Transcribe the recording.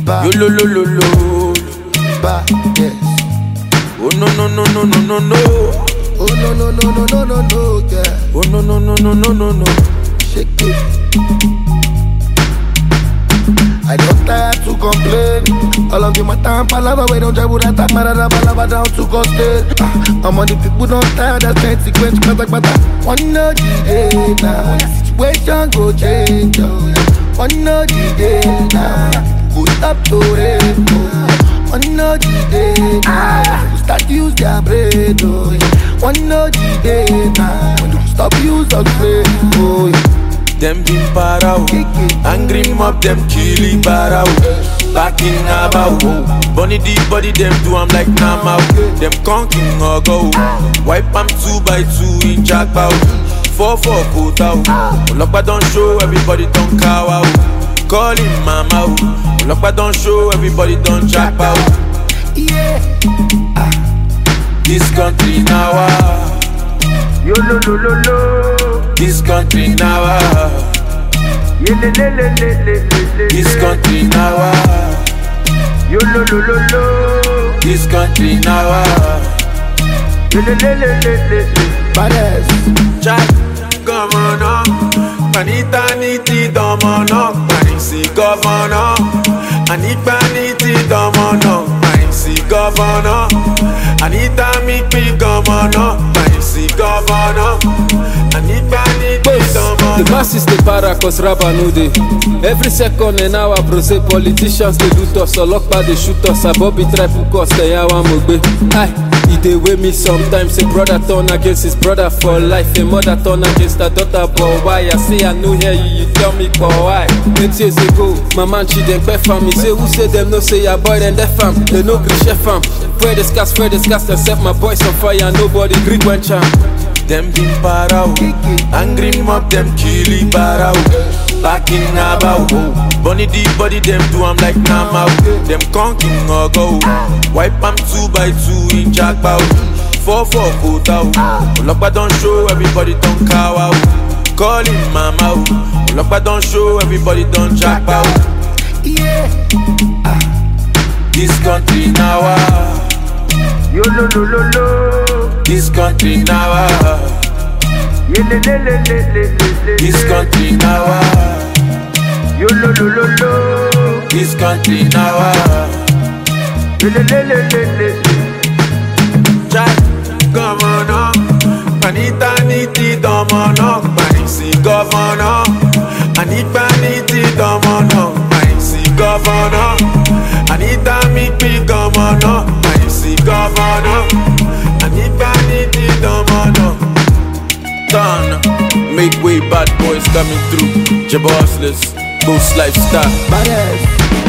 Bad, Yo lo lo lo lo. bad, yes. Oh no no no no no no no. Oh no no no no no no no, yeah. Oh no no no no no no no. Shake it. I don't tire to complain. All of you my time palava, we don't travel that time, marada palava down to coastal. Ah, I'm on the people don't tire, that's consequence, kata kata. One no the day now, the situation go change. Oh, yeah. One no the day now, go stop to rain. Oh, one no the day now, go start use their brain. Oh, yeah. One no the day now, when you stop use of brain. Oh, yeah. Them been para o. Angry mob them killy para o. Back in Abao. Bunny the body them do I'm like Nama o. Them conking or go. Wipe am two by two in Jackpot. Four four quota o. Olokpa don't show everybody don't cow o. Call him mama o. Olokpa don't show everybody don't jackpot. Yeah. This country now ah. Yo lo lo lo lo. This country now ah. Ye le le le le le le le. This country now ah. Yo lo lo lo lo. This country now ah. Ye le le le le le le. Baddest. Jack, governor, Panita niti domono, Panisi governor, Anita niti domono, Panisi governor, Anita mikpi governor, Panisi governor, Anita niti The domono. masses dey para cause raba no dey. Every second an hour bro say politicians dey loot us, ọlọ́pàá dey shoot us, abobi try hook us, ẹ̀yà wa mo gbé. Hi, e dey wey me sometimes, a brother turn against his brother for life, a mother turn against her daughter, but why? I say I no hear you, you tell me for why? Eight years ago, my man Chidempe fam, he say who say dem no say your boy dem def am, they no gree chef am. Spread the scars, spread the scars, dem set my boys on fire, nobody gree quench am. Them been para o, angry mob them killy para o. Back in Abao, bunny the body them do I'm like Nama o. Them conking or go, wipe am two by two in Jackpot. Four four quota o, Olokpa don't show everybody don't cow o. Call him mama o, Olokpa don't show everybody don't jackpot. Yeah. This country now ah, Yo lo lo lo lo. this country now ah, Ye le le le le le le le. this country now ah, Yo lo lo lo lo. this country now ah. Ye le le le le le le. Jack, governor, Panita niti domono, Panisi governor, Anita niti domono, Panisi governor, Anita mikpi governor, Panisi governor, Anita niti domono. Done, make way, bad boys coming through, Jabossless, boost lifestyle. Baddest.